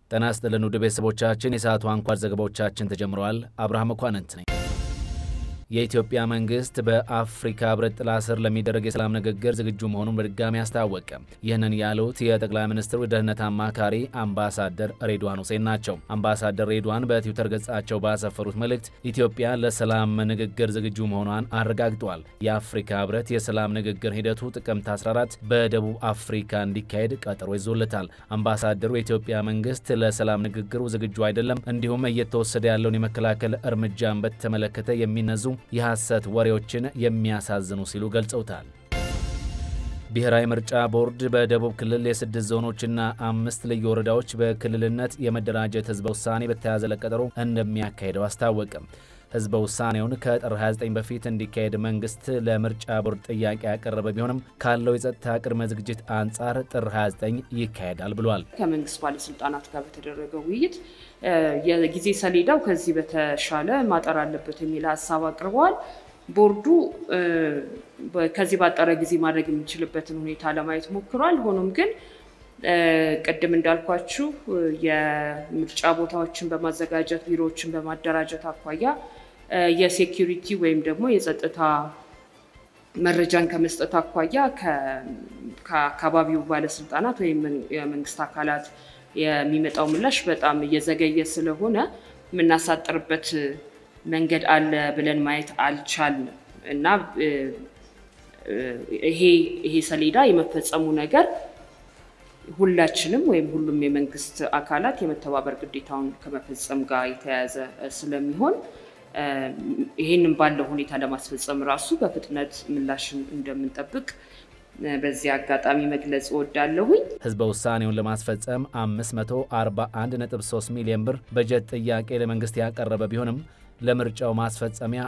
ጤና ይስጥልን ውድ ቤተሰቦቻችን፣ የሰዓቱ አንኳር ዘገባዎቻችን ተጀምረዋል። አብርሃም መኳንንት ነኝ። የኢትዮጵያ መንግስት በአፍሪካ ህብረት ጥላ ስር ለሚደረግ የሰላም ንግግር ዝግጁ መሆኑን በድጋሚ አስታወቀ። ይህንን ያሉት የጠቅላይ ሚኒስትሩ ደህንነት አማካሪ አምባሳደር ሬድዋን ሁሴን ናቸው። አምባሳደር ሬድዋን በትዊተር ገጻቸው ባሰፈሩት መልእክት ኢትዮጵያ ለሰላም ንግግር ዝግጁ መሆኗን አረጋግጠዋል። የአፍሪካ ህብረት የሰላም ንግግር ሂደቱ ጥቅምት 14 በደቡብ አፍሪካ እንዲካሄድ ቀጠሮ ይዞለታል። አምባሳደሩ የኢትዮጵያ መንግስት ለሰላም ንግግሩ ዝግጁ አይደለም፣ እንዲሁም እየተወሰደ ያለውን የመከላከል እርምጃን በተመለከተ የሚነዙ የሐሰት ወሬዎችን የሚያሳዝኑ ሲሉ ገልጸውታል። ብሔራዊ ምርጫ ቦርድ በደቡብ ክልል የስድስት ዞኖችና አምስት ልዩ ወረዳዎች በክልልነት የመደራጀት ህዝበ ውሳኔ በተያዘለት ቀጠሮ እንደሚያካሄደው አስታወቀ። ህዝበ ውሳኔውን ከጥር 29 በፊት እንዲካሄድ መንግስት ለምርጫ ቦርድ ጥያቄ ያቀረበ ቢሆንም ካለው የጸጥታ ቅድመ ዝግጅት አንጻር ጥር 29 ይካሄዳል ብሏል። ከመንግስት ባለስልጣናት ጋር በተደረገው ውይይት የጊዜ ሰሌዳው ከዚህ በተሻለ ማጠር አለበት የሚል ሀሳብ አቅርበዋል። ቦርዱ ከዚህ ባጠረ ጊዜ ማድረግ የሚችልበትን ሁኔታ ለማየት ሞክሯል። ሆኖም ግን ቅድም እንዳልኳችሁ የምርጫ ቦታዎችን በማዘጋጀት ቢሮዎችን በማደራጀት አኳያ የሴኪሪቲ ወይም ደግሞ የጸጥታ መረጃን ከመስጠት አኳያ ከአካባቢው ባለስልጣናት ወይም የመንግስት አካላት የሚመጣው ምላሽ በጣም እየዘገየ ስለሆነ የምናሳጥርበት መንገድ አለ ብለን ማየት አልቻልንም እና ይሄ ይሄ ሰሌዳ የመፈጸሙ ነገር ሁላችንም ወይም ሁሉም የመንግስት አካላት የመተባበር ግዴታውን ከመፈጸም ጋር የተያያዘ ስለሚሆን ይህንን ባለው ሁኔታ ለማስፈጸም ራሱ በፍጥነት ምላሽን እንደምንጠብቅ በዚህ አጋጣሚ መግለጽ እወዳለሁኝ። ህዝበ ውሳኔውን ለማስፈጸም 541.3 ሚሊዮን ብር በጀት ጥያቄ ለመንግስት ያቀረበ ቢሆንም ለምርጫው ማስፈጸሚያ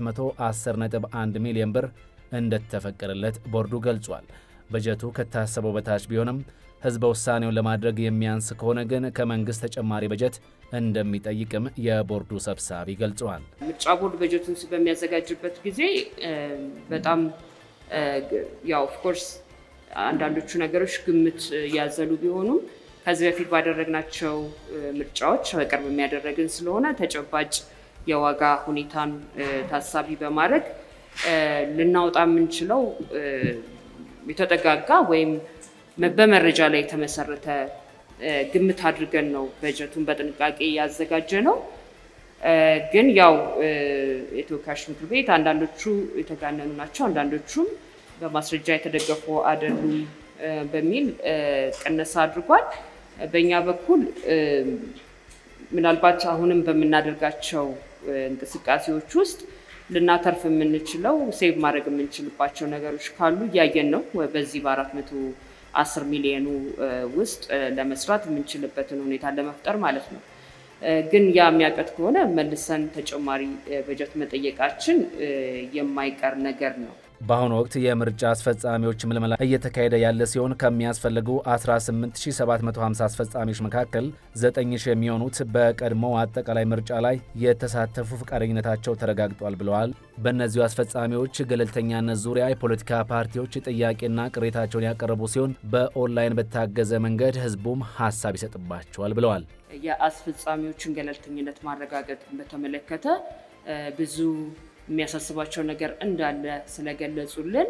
410.1 ሚሊዮን ብር እንደተፈቀደለት ቦርዱ ገልጿል። በጀቱ ከታሰበው በታች ቢሆንም ህዝበ ውሳኔውን ለማድረግ የሚያንስ ከሆነ ግን ከመንግስት ተጨማሪ በጀት እንደሚጠይቅም የቦርዱ ሰብሳቢ ገልጸዋል። ምርጫ ቦርድ በጀቱን በሚያዘጋጅበት ጊዜ በጣም ያው ኦፍኮርስ አንዳንዶቹ ነገሮች ግምት ያዘሉ ቢሆኑም ከዚህ በፊት ባደረግናቸው ምርጫዎች በቅርብ የሚያደረግን ስለሆነ ተጨባጭ የዋጋ ሁኔታን ታሳቢ በማድረግ ልናወጣ የምንችለው የተጠጋጋ ወይም በመረጃ ላይ የተመሰረተ ግምት አድርገን ነው በጀቱን በጥንቃቄ ያዘጋጀ ነው። ግን ያው የተወካዮች ምክር ቤት አንዳንዶቹ የተጋነኑ ናቸው፣ አንዳንዶቹም በማስረጃ የተደገፉ አይደሉም በሚል ቅነሳ አድርጓል። በእኛ በኩል ምናልባት አሁንም በምናደርጋቸው እንቅስቃሴዎች ውስጥ ልናተርፍ የምንችለው ሴቭ ማድረግ የምንችልባቸው ነገሮች ካሉ እያየን ነው። በዚህ በአራት መቶ አስር ሚሊዮኑ ውስጥ ለመስራት የምንችልበትን ሁኔታ ለመፍጠር ማለት ነው። ግን ያ የሚያቀት ከሆነ መልሰን ተጨማሪ በጀት መጠየቃችን የማይቀር ነገር ነው። በአሁኑ ወቅት የምርጫ አስፈጻሚዎች ምልመላ እየተካሄደ ያለ ሲሆን ከሚያስፈልጉ 18750 አስፈጻሚዎች መካከል 9000 የሚሆኑት በቀድሞው አጠቃላይ ምርጫ ላይ የተሳተፉ ፈቃደኝነታቸው ተረጋግጧል ብለዋል። በእነዚሁ አስፈጻሚዎች ገለልተኛነት ዙሪያ የፖለቲካ ፓርቲዎች ጥያቄና ቅሬታቸውን ያቀረቡ ሲሆን በኦንላይን በታገዘ መንገድ ህዝቡም ሀሳብ ይሰጥባቸዋል ብለዋል። የአስፈጻሚዎችን ገለልተኝነት ማረጋገጥ በተመለከተ ብዙ የሚያሳስባቸው ነገር እንዳለ ስለገለጹልን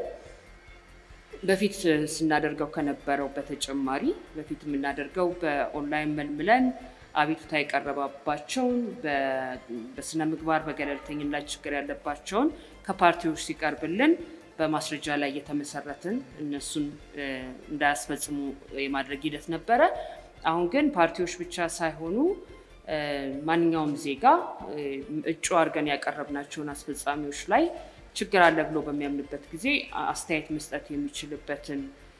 በፊት ስናደርገው ከነበረው በተጨማሪ በፊት የምናደርገው በኦንላይን መልምለን አቤቱታ የቀረባባቸውን በስነ ምግባር በገለልተኝነት ችግር ያለባቸውን ከፓርቲዎች ሲቀርብልን በማስረጃ ላይ የተመሰረትን እነሱን እንዳያስፈጽሙ የማድረግ ሂደት ነበረ። አሁን ግን ፓርቲዎች ብቻ ሳይሆኑ ማንኛውም ዜጋ እጩ አድርገን ያቀረብናቸውን አስፈጻሚዎች ላይ ችግር አለ ብሎ በሚያምንበት ጊዜ አስተያየት መስጠት የሚችልበትን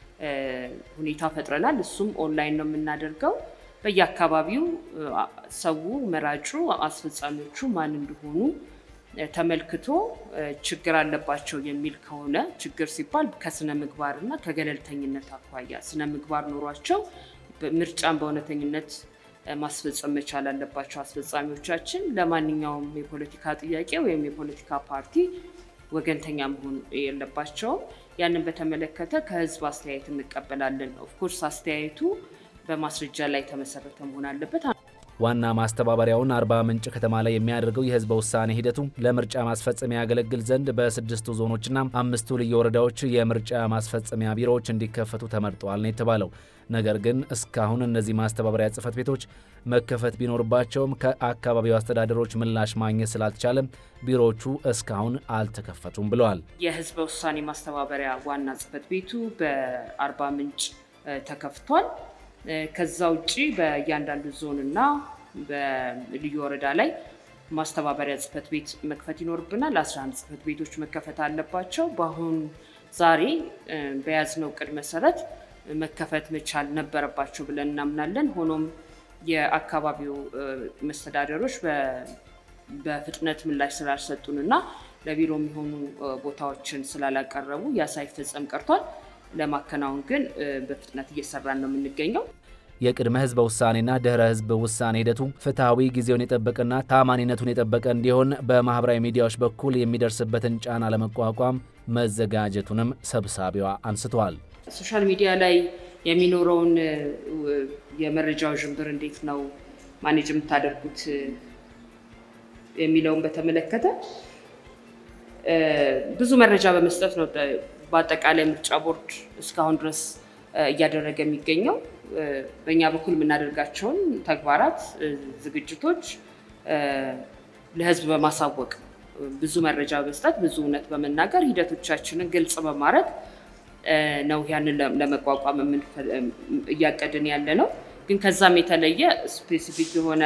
ሁኔታ ፈጥረናል። እሱም ኦንላይን ነው የምናደርገው። በየአካባቢው ሰው መራጩ አስፈጻሚዎቹ ማን እንደሆኑ ተመልክቶ ችግር አለባቸው የሚል ከሆነ ችግር ሲባል ከስነ ምግባር እና ከገለልተኝነት አኳያ ስነ ምግባር ኖሯቸው ምርጫን በእውነተኝነት ማስፈጸም መቻል አለባቸው። አስፈጻሚዎቻችን ለማንኛውም የፖለቲካ ጥያቄ ወይም የፖለቲካ ፓርቲ ወገንተኛ መሆን የለባቸውም። ያንን በተመለከተ ከህዝብ አስተያየት እንቀበላለን። ኦፍኮርስ አስተያየቱ በማስረጃ ላይ የተመሰረተ መሆን አለበት። ዋና ማስተባበሪያውን አርባ ምንጭ ከተማ ላይ የሚያደርገው የህዝበ ውሳኔ ሂደቱ ለምርጫ ማስፈጸሚያ ያገለግል ዘንድ በስድስቱ ዞኖችና አምስቱ ልዩ ወረዳዎች የምርጫ ማስፈጸሚያ ቢሮዎች እንዲከፈቱ ተመርጠዋል ነው የተባለው። ነገር ግን እስካሁን እነዚህ ማስተባበሪያ ጽህፈት ቤቶች መከፈት ቢኖርባቸውም ከአካባቢው አስተዳደሮች ምላሽ ማግኘት ስላልተቻለም ቢሮዎቹ እስካሁን አልተከፈቱም ብለዋል። የህዝበ ውሳኔ ማስተባበሪያ ዋና ጽህፈት ቤቱ በአርባ ምንጭ ተከፍቷል። ከዛ ውጭ በእያንዳንዱ ዞንና በልዩ ወረዳ ላይ ማስተባበሪያ ጽህፈት ቤት መክፈት ይኖርብናል። 11 ጽህፈት ቤቶች መከፈት አለባቸው። በአሁን ዛሬ በያዝነው እቅድ መሰረት መከፈት መቻል ነበረባቸው ብለን እናምናለን። ሆኖም የአካባቢው መስተዳደሮች በፍጥነት ምላሽ ስላልሰጡንና ለቢሮ የሚሆኑ ቦታዎችን ስላላቀረቡ ያ ሳይፈጸም ቀርቷል። ለማከናወን ግን በፍጥነት እየሰራን ነው የምንገኘው። የቅድመ ህዝበ ውሳኔና ድህረ ህዝብ ውሳኔ ሂደቱ ፍትሐዊ፣ ጊዜውን የጠበቀና ታማኒነቱን የጠበቀ እንዲሆን በማህበራዊ ሚዲያዎች በኩል የሚደርስበትን ጫና ለመቋቋም መዘጋጀቱንም ሰብሳቢዋ አንስተዋል። ሶሻል ሚዲያ ላይ የሚኖረውን የመረጃው ዥንብር እንዴት ነው ማኔጅ የምታደርጉት የሚለውን በተመለከተ ብዙ መረጃ በመስጠት ነው በአጠቃላይ ምርጫ ቦርድ እስካሁን ድረስ እያደረገ የሚገኘው። በእኛ በኩል የምናደርጋቸውን ተግባራት፣ ዝግጅቶች ለህዝብ በማሳወቅ ብዙ መረጃ በመስጠት ብዙ እውነት በመናገር ሂደቶቻችንን ግልጽ በማድረግ ነው ያንን ለመቋቋም እያቀድን ያለ ነው። ግን ከዛም የተለየ ስፔሲፊክ የሆነ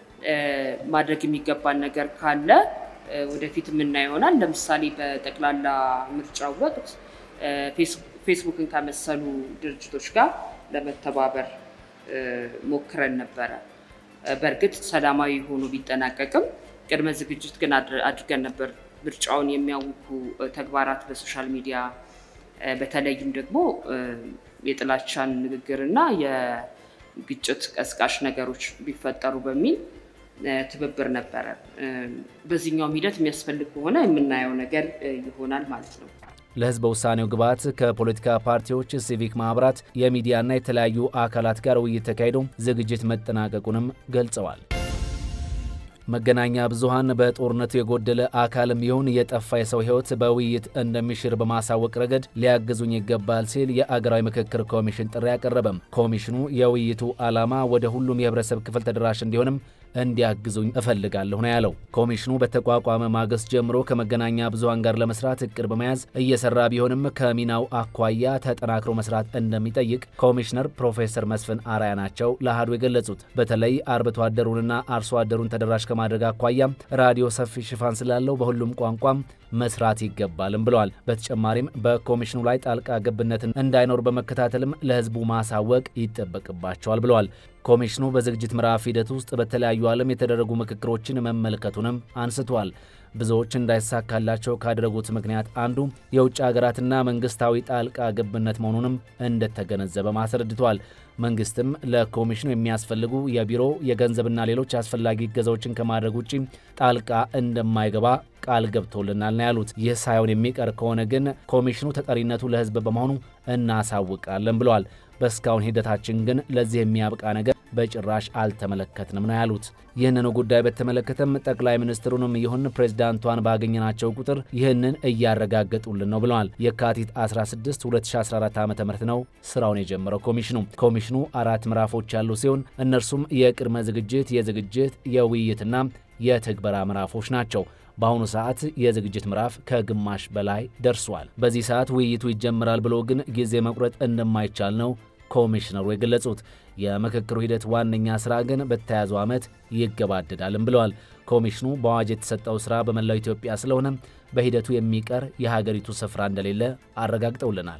ማድረግ የሚገባን ነገር ካለ ወደፊት የምናየው ይሆናል። ለምሳሌ በጠቅላላ ምርጫው ወቅት ፌስቡክን ከመሰሉ ድርጅቶች ጋር ለመተባበር ሞክረን ነበረ። በእርግጥ ሰላማዊ ሆኖ ቢጠናቀቅም ቅድመ ዝግጅት ግን አድርገን ነበር። ምርጫውን የሚያውኩ ተግባራት በሶሻል ሚዲያ በተለይም ደግሞ የጥላቻን ንግግርና የግጭት ቀስቃሽ ነገሮች ቢፈጠሩ በሚል ትብብር ነበረ። በዚህኛውም ሂደት የሚያስፈልግ ከሆነ የምናየው ነገር ይሆናል ማለት ነው። ለህዝበ ውሳኔው ግብዓት ከፖለቲካ ፓርቲዎች፣ ሲቪክ ማህበራት፣ የሚዲያና የተለያዩ አካላት ጋር ውይይት ተካሂዶ ዝግጅት መጠናቀቁንም ገልጸዋል። መገናኛ ብዙሃን በጦርነቱ የጎደለ አካልም ይሁን የጠፋ የሰው ህይወት በውይይት እንደሚሽር በማሳወቅ ረገድ ሊያግዙኝ ይገባል ሲል የአገራዊ ምክክር ኮሚሽን ጥሪ አቀረበም። ኮሚሽኑ የውይይቱ ዓላማ ወደ ሁሉም የህብረተሰብ ክፍል ተደራሽ እንዲሆንም እንዲያግዙኝ እፈልጋለሁ ነው ያለው። ኮሚሽኑ በተቋቋመ ማግስት ጀምሮ ከመገናኛ ብዙሃን ጋር ለመስራት እቅድ በመያዝ እየሰራ ቢሆንም ከሚናው አኳያ ተጠናክሮ መስራት እንደሚጠይቅ ኮሚሽነር ፕሮፌሰር መስፍን አራያ ናቸው ለአሃዱ የገለጹት። በተለይ አርብቶ አደሩንና አርሶ አደሩን ተደራሽ ከማድረግ አኳያ ራዲዮ ሰፊ ሽፋን ስላለው በሁሉም ቋንቋም መስራት ይገባልም ብለዋል። በተጨማሪም በኮሚሽኑ ላይ ጣልቃ ገብነትን እንዳይኖር በመከታተልም ለህዝቡ ማሳወቅ ይጠበቅባቸዋል ብለዋል። ኮሚሽኑ በዝግጅት ምዕራፍ ሂደት ውስጥ በተለያዩ ዓለም የተደረጉ ምክክሮችን መመልከቱንም አንስቷል። ብዙዎች እንዳይሳካላቸው ካደረጉት ምክንያት አንዱ የውጭ ሀገራትና መንግስታዊ ጣልቃ ገብነት መሆኑንም እንደተገነዘበ አስረድቷል። መንግስትም ለኮሚሽኑ የሚያስፈልጉ የቢሮ የገንዘብና ሌሎች አስፈላጊ እገዛዎችን ከማድረግ ውጭ ጣልቃ እንደማይገባ ቃል ገብቶልናል ነው ያሉት። ይህ ሳይሆን የሚቀር ከሆነ ግን ኮሚሽኑ ተጠሪነቱ ለህዝብ በመሆኑ እናሳውቃለን ብለዋል። በእስካሁን ሂደታችን ግን ለዚህ የሚያብቃ ነገር በጭራሽ አልተመለከትንም ነው ያሉት። ይህንኑ ጉዳይ በተመለከተም ጠቅላይ ሚኒስትሩንም ይሁን ፕሬዝዳንቷን ባገኘናቸው ቁጥር ይህንን እያረጋገጡልን ነው ብለዋል። የካቲት 16 2014 ዓ ም ነው ስራውን የጀመረው ኮሚሽኑ። ኮሚሽኑ አራት ምዕራፎች ያሉ ሲሆን እነርሱም የቅድመ ዝግጅት፣ የዝግጅት፣ የውይይትና የትግበራ ምዕራፎች ናቸው። በአሁኑ ሰዓት የዝግጅት ምዕራፍ ከግማሽ በላይ ደርሷል። በዚህ ሰዓት ውይይቱ ይጀምራል ብሎ ግን ጊዜ መቁረጥ እንደማይቻል ነው ኮሚሽነሩ የገለጹት። የምክክሩ ሂደት ዋነኛ ስራ ግን በተያዘው ዓመት ይገባደዳልም ብለዋል። ኮሚሽኑ በአዋጅ የተሰጠው ስራ በመላው ኢትዮጵያ ስለሆነ በሂደቱ የሚቀር የሀገሪቱ ስፍራ እንደሌለ አረጋግጠውልናል።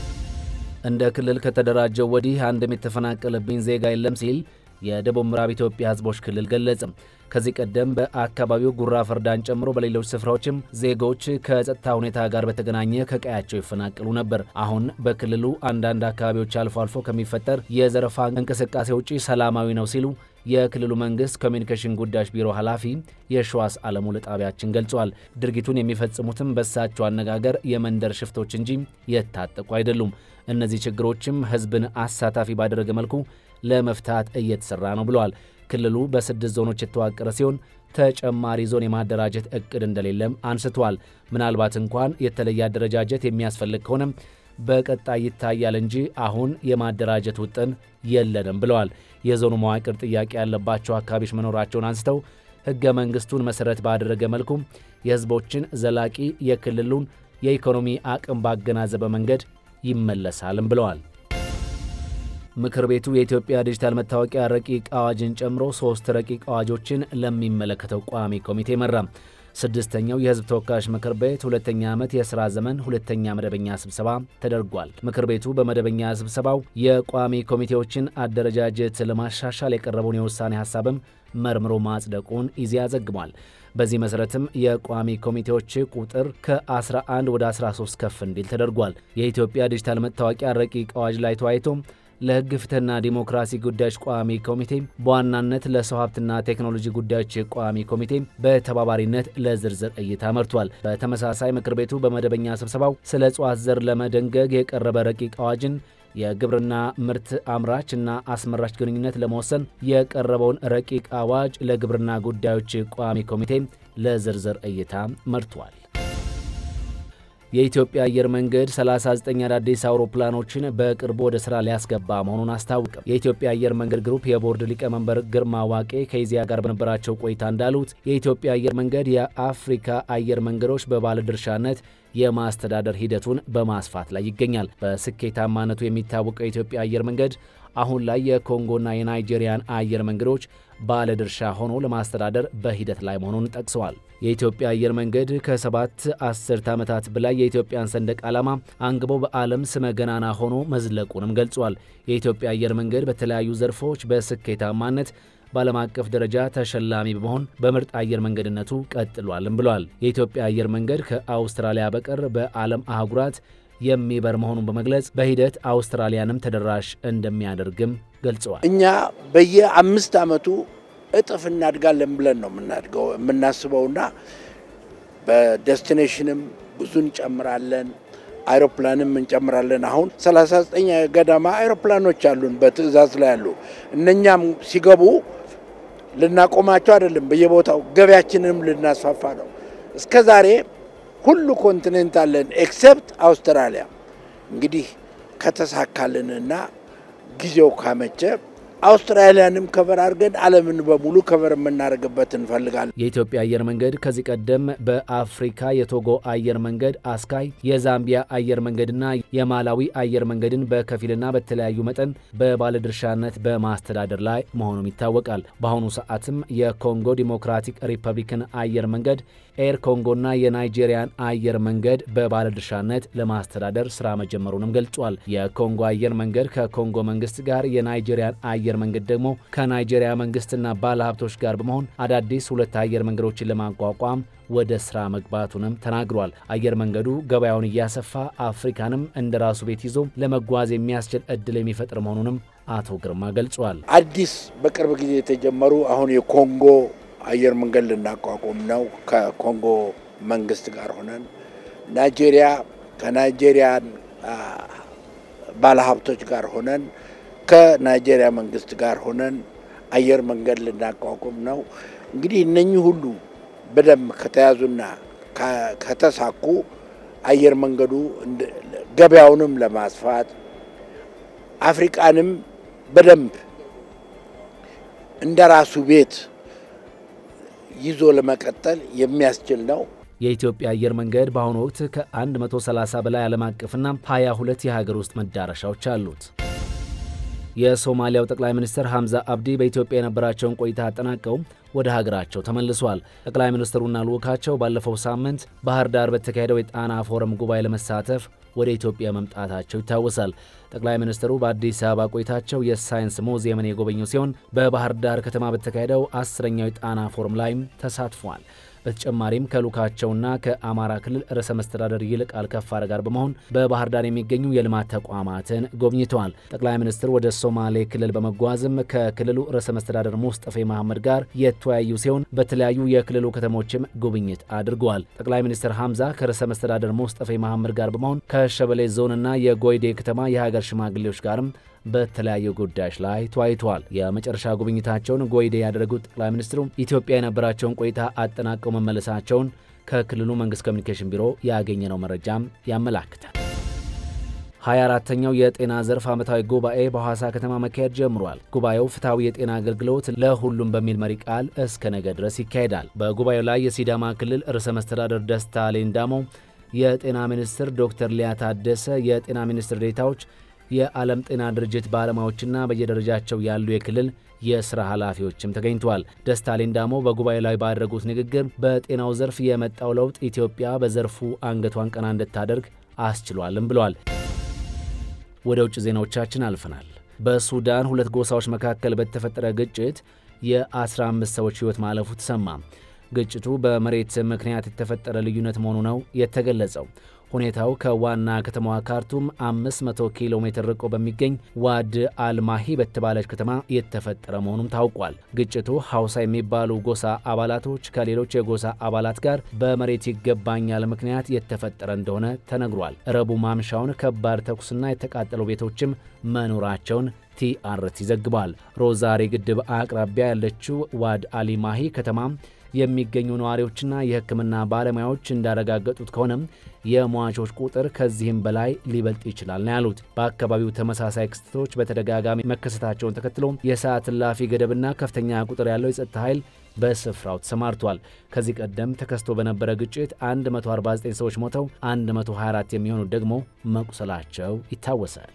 እንደ ክልል ከተደራጀው ወዲህ አንድም የተፈናቀለብኝ ዜጋ የለም ሲል የደቡብ ምዕራብ ኢትዮጵያ ሕዝቦች ክልል ገለጸ። ከዚህ ቀደም በአካባቢው ጉራ ፈርዳን ጨምሮ በሌሎች ስፍራዎችም ዜጎች ከጸጥታ ሁኔታ ጋር በተገናኘ ከቀያቸው ይፈናቀሉ ነበር። አሁን በክልሉ አንዳንድ አካባቢዎች አልፎ አልፎ ከሚፈጠር የዘረፋ እንቅስቃሴ ውጪ ሰላማዊ ነው ሲሉ የክልሉ መንግስት ኮሚኒኬሽን ጉዳዮች ቢሮ ኃላፊ የሸዋስ አለሙ ለጣቢያችን ገልጿል። ድርጊቱን የሚፈጽሙትም በሳቸው አነጋገር የመንደር ሽፍቶች እንጂ የታጠቁ አይደሉም። እነዚህ ችግሮችም ህዝብን አሳታፊ ባደረገ መልኩ ለመፍታት እየተሰራ ነው ብለዋል። ክልሉ በስድስት ዞኖች የተዋቀረ ሲሆን ተጨማሪ ዞን የማደራጀት እቅድ እንደሌለም አንስተዋል። ምናልባት እንኳን የተለየ አደረጃጀት የሚያስፈልግ ከሆነም በቀጣይ ይታያል እንጂ አሁን የማደራጀት ውጥን የለንም ብለዋል። የዞኑ መዋቅር ጥያቄ ያለባቸው አካባቢዎች መኖራቸውን አንስተው ሕገ መንግሥቱን መሠረት ባደረገ መልኩ የሕዝቦችን ዘላቂ የክልሉን የኢኮኖሚ አቅም ባገናዘበ መንገድ ይመለሳልም ብለዋል። ምክር ቤቱ የኢትዮጵያ ዲጂታል መታወቂያ ረቂቅ አዋጅን ጨምሮ ሶስት ረቂቅ አዋጆችን ለሚመለከተው ቋሚ ኮሚቴ መራ። ስድስተኛው የሕዝብ ተወካዮች ምክር ቤት ሁለተኛ ዓመት የሥራ ዘመን ሁለተኛ መደበኛ ስብሰባ ተደርጓል። ምክር ቤቱ በመደበኛ ስብሰባው የቋሚ ኮሚቴዎችን አደረጃጀት ለማሻሻል የቀረበውን የውሳኔ ሐሳብም መርምሮ ማጽደቁን ኢዜአ ዘግቧል። በዚህ መሠረትም የቋሚ ኮሚቴዎች ቁጥር ከ11 ወደ 13 ከፍ እንዲል ተደርጓል። የኢትዮጵያ ዲጂታል መታወቂያ ረቂቅ አዋጅ ላይ ተወያይቶ ለሕግ ፍትሕና ዲሞክራሲ ጉዳዮች ቋሚ ኮሚቴ በዋናነት ለሰው ሀብትና ቴክኖሎጂ ጉዳዮች ቋሚ ኮሚቴ በተባባሪነት ለዝርዝር እይታ መርቷል። በተመሳሳይ ምክር ቤቱ በመደበኛ ስብሰባው ስለ እጽዋት ዘር ለመደንገግ የቀረበ ረቂቅ አዋጅን የግብርና ምርት አምራች እና አስመራች ግንኙነት ለመወሰን የቀረበውን ረቂቅ አዋጅ ለግብርና ጉዳዮች ቋሚ ኮሚቴ ለዝርዝር እይታ መርቷል። የኢትዮጵያ አየር መንገድ 39 አዳዲስ አውሮፕላኖችን በቅርቡ ወደ ስራ ሊያስገባ መሆኑን አስታወቀ። የኢትዮጵያ አየር መንገድ ግሩፕ የቦርድ ሊቀመንበር ግርማ ዋቄ ከኢዜአ ጋር በነበራቸው ቆይታ እንዳሉት የኢትዮጵያ አየር መንገድ የአፍሪካ አየር መንገዶች በባለድርሻነት የማስተዳደር ሂደቱን በማስፋት ላይ ይገኛል። በስኬታማነቱ የሚታወቀው የኢትዮጵያ አየር መንገድ አሁን ላይ የኮንጎና የናይጄሪያን አየር መንገዶች ባለድርሻ ሆኖ ለማስተዳደር በሂደት ላይ መሆኑን ጠቅሰዋል። የኢትዮጵያ አየር መንገድ ከሰባት አስርት ዓመታት በላይ የኢትዮጵያን ሰንደቅ ዓላማ አንግቦ በዓለም ስመ ገናና ሆኖ መዝለቁንም ገልጿል። የኢትዮጵያ አየር መንገድ በተለያዩ ዘርፎች በስኬታማነት በዓለም አቀፍ ደረጃ ተሸላሚ በመሆን በምርጥ አየር መንገድነቱ ቀጥሏልም ብሏል። የኢትዮጵያ አየር መንገድ ከአውስትራሊያ በቀር በዓለም አህጉራት የሚበር መሆኑን በመግለጽ በሂደት አውስትራሊያንም ተደራሽ እንደሚያደርግም ገልጸዋል። እኛ በየአምስት ዓመቱ እጥፍ እናድጋለን ብለን ነው የምናድገው የምናስበውና በዴስቲኔሽንም ብዙ እንጨምራለን፣ አይሮፕላንም እንጨምራለን። አሁን 39 ገደማ አይሮፕላኖች አሉን በትዕዛዝ ላይ ያሉ። እነኛም ሲገቡ ልናቆማቸው አይደለም፣ በየቦታው ገበያችንንም ልናስፋፋ ነው። እስከ ዛሬ ሁሉ ኮንቲኔንት አለን ኤክሴፕት አውስትራሊያ። እንግዲህ ከተሳካልንና ጊዜው ካመቸ አውስትራሊያንም ከቨር አድርገን ዓለምን በሙሉ ከቨር የምናደርግበት እንፈልጋለን። የኢትዮጵያ አየር መንገድ ከዚህ ቀደም በአፍሪካ የቶጎ አየር መንገድ፣ አስካይ፣ የዛምቢያ አየር መንገድና የማላዊ አየር መንገድን በከፊልና በተለያዩ መጠን በባለድርሻነት በማስተዳደር ላይ መሆኑም ይታወቃል። በአሁኑ ሰዓትም የኮንጎ ዲሞክራቲክ ሪፐብሊክን አየር መንገድ፣ ኤር ኮንጎና የናይጄሪያን አየር መንገድ በባለድርሻነት ለማስተዳደር ስራ መጀመሩንም ገልጿል። የኮንጎ አየር መንገድ ከኮንጎ መንግስት ጋር የናይጄሪያን አየር መንገድ ደግሞ ከናይጄሪያ መንግስትና ባለሀብቶች ጋር በመሆን አዳዲስ ሁለት አየር መንገዶችን ለማቋቋም ወደ ስራ መግባቱንም ተናግሯል። አየር መንገዱ ገበያውን እያሰፋ አፍሪካንም እንደ ራሱ ቤት ይዞ ለመጓዝ የሚያስችል እድል የሚፈጥር መሆኑንም አቶ ግርማ ገልጿል። አዲስ በቅርብ ጊዜ የተጀመሩ አሁን የኮንጎ አየር መንገድ ልናቋቁም ነው ከኮንጎ መንግስት ጋር ሆነን ናይጄሪያ ከናይጄሪያን ባለሀብቶች ጋር ሆነን ከናይጄሪያ መንግስት ጋር ሆነን አየር መንገድ ልናቋቁም ነው። እንግዲህ እነኚህ ሁሉ በደንብ ከተያዙና ከተሳኩ አየር መንገዱ ገበያውንም ለማስፋት አፍሪቃንም በደንብ እንደ ራሱ ቤት ይዞ ለመቀጠል የሚያስችል ነው። የኢትዮጵያ አየር መንገድ በአሁኑ ወቅት ከ130 በላይ ዓለም አቀፍና 22 የሀገር ውስጥ መዳረሻዎች አሉት። የሶማሊያው ጠቅላይ ሚኒስትር ሐምዛ አብዲ በኢትዮጵያ የነበራቸውን ቆይታ አጠናቀው ወደ ሀገራቸው ተመልሷል። ጠቅላይ ሚኒስትሩና ልዑካቸው ባለፈው ሳምንት ባህር ዳር በተካሄደው የጣና ፎረም ጉባኤ ለመሳተፍ ወደ ኢትዮጵያ መምጣታቸው ይታወሳል። ጠቅላይ ሚኒስትሩ በአዲስ አበባ ቆይታቸው የሳይንስ ሙዚየምን የጎበኙ ሲሆን በባህር ዳር ከተማ በተካሄደው አስረኛው የጣና ፎረም ላይም ተሳትፏል። በተጨማሪም ከልዑካቸውና ከአማራ ክልል ርዕሰ መስተዳደር ይልቃል ከፋለ ጋር በመሆን በባህር ዳር የሚገኙ የልማት ተቋማትን ጎብኝተዋል። ጠቅላይ ሚኒስትር ወደ ሶማሌ ክልል በመጓዝም ከክልሉ ርዕሰ መስተዳደር ሙስጠፌ መሐመድ ጋር የተወያዩ ሲሆን በተለያዩ የክልሉ ከተሞችም ጉብኝት አድርገዋል። ጠቅላይ ሚኒስትር ሐምዛ ከርዕሰ መስተዳደር ሙስጠፌ መሐመድ ጋር በመሆን ከሸበሌ ዞንና የጎይዴ ከተማ የሀገር ሽማግሌዎች ጋርም በተለያዩ ጉዳዮች ላይ ተወያይተዋል። የመጨረሻ ጉብኝታቸውን ጎይዴ ያደረጉት ጠቅላይ ሚኒስትሩ ኢትዮጵያ የነበራቸውን ቆይታ አጠናቀው መመለሳቸውን ከክልሉ መንግስት ኮሚኒኬሽን ቢሮ ያገኘነው መረጃም ያመላክታል። 24ተኛው የጤና ዘርፍ ዓመታዊ ጉባኤ በሐዋሳ ከተማ መካሄድ ጀምሯል። ጉባኤው ፍትሐዊ የጤና አገልግሎት ለሁሉም በሚል መሪ ቃል እስከ ነገ ድረስ ይካሄዳል። በጉባኤው ላይ የሲዳማ ክልል ርዕሰ መስተዳደር ደስታ ሌዳሞ፣ የጤና ሚኒስትር ዶክተር ሊያ ታደሰ፣ የጤና ሚኒስትር ዴታዎች፣ የዓለም ጤና ድርጅት ባለሙያዎችና በየደረጃቸው ያሉ የክልል የስራ ኃላፊዎችም ተገኝተዋል። ደስታ ሌዳሞ በጉባኤው ላይ ባደረጉት ንግግር በጤናው ዘርፍ የመጣው ለውጥ ኢትዮጵያ በዘርፉ አንገቷን ቀና እንድታደርግ አስችሏልም ብለዋል። ወደ ውጭ ዜናዎቻችን አልፈናል። በሱዳን ሁለት ጎሳዎች መካከል በተፈጠረ ግጭት የ15 ሰዎች ሕይወት ማለፉ ተሰማ። ግጭቱ በመሬት ምክንያት የተፈጠረ ልዩነት መሆኑ ነው የተገለጸው። ሁኔታው ከዋና ከተማዋ ካርቱም 500 ኪሎ ሜትር ርቆ በሚገኝ ዋድ አልማሂ በተባለች ከተማ የተፈጠረ መሆኑም ታውቋል። ግጭቱ ሐውሳ የሚባሉ ጎሳ አባላቶች ከሌሎች የጎሳ አባላት ጋር በመሬት ይገባኛል ምክንያት የተፈጠረ እንደሆነ ተነግሯል። ረቡዕ ማምሻውን ከባድ ተኩስና የተቃጠሉ ቤቶችም መኖራቸውን ቲአርቲ ዘግቧል። ሮዛሪ ግድብ አቅራቢያ ያለችው ዋድ አሊማሂ ከተማ የሚገኙ ነዋሪዎችና የሕክምና ባለሙያዎች እንዳረጋገጡት ከሆነም የሟቾች ቁጥር ከዚህም በላይ ሊበልጥ ይችላል ነው ያሉት። በአካባቢው ተመሳሳይ ክስተቶች በተደጋጋሚ መከሰታቸውን ተከትሎ የሰዓት እላፊ ገደብና ከፍተኛ ቁጥር ያለው የጸጥታ ኃይል በስፍራው ተሰማርቷል። ከዚህ ቀደም ተከስቶ በነበረ ግጭት 149 ሰዎች ሞተው 124 የሚሆኑት ደግሞ መቁሰላቸው ይታወሳል።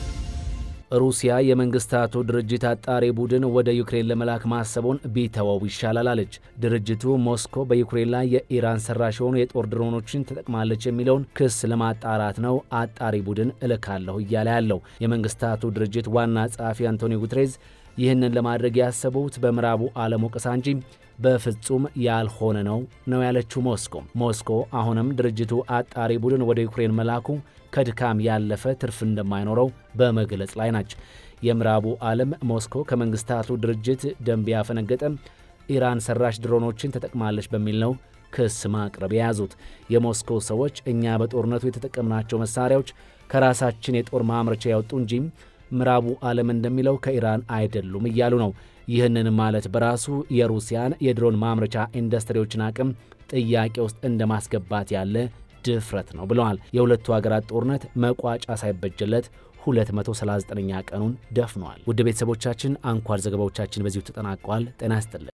ሩሲያ የመንግስታቱ ድርጅት አጣሪ ቡድን ወደ ዩክሬን ለመላክ ማሰቡን ቢተወው ይሻላል አለች። ድርጅቱ ሞስኮ በዩክሬን ላይ የኢራን ሰራሽ የሆኑ የጦር ድሮኖችን ተጠቅማለች የሚለውን ክስ ለማጣራት ነው አጣሪ ቡድን እልካለሁ እያለ ያለው። የመንግስታቱ ድርጅት ዋና ጸሐፊ አንቶኒዮ ጉትሬዝ ይህንን ለማድረግ ያሰቡት በምዕራቡ ዓለም ወቀሳ እንጂ በፍጹም ያልሆነ ነው ነው ያለችው ሞስኮ። ሞስኮ አሁንም ድርጅቱ አጣሪ ቡድን ወደ ዩክሬን መላኩ ከድካም ያለፈ ትርፍ እንደማይኖረው በመግለጽ ላይ ናች። የምዕራቡ ዓለም ሞስኮ ከመንግስታቱ ድርጅት ደንብ ያፈነገጠ ኢራን ሰራሽ ድሮኖችን ተጠቅማለች በሚል ነው ክስ ማቅረብ የያዙት። የሞስኮ ሰዎች እኛ በጦርነቱ የተጠቀምናቸው መሳሪያዎች ከራሳችን የጦር ማምረቻ ያወጡ እንጂ ምዕራቡ ዓለም እንደሚለው ከኢራን አይደሉም እያሉ ነው። ይህንን ማለት በራሱ የሩሲያን የድሮን ማምረቻ ኢንዱስትሪዎችን አቅም ጥያቄ ውስጥ እንደማስገባት ያለ ድፍረት ነው ብለዋል። የሁለቱ ሀገራት ጦርነት መቋጫ ሳይበጅለት 239ኛ ቀኑን ደፍኗል። ውድ ቤተሰቦቻችን አንኳር ዘገባዎቻችን በዚሁ ተጠናቀዋል። ጤና ይስጥልን።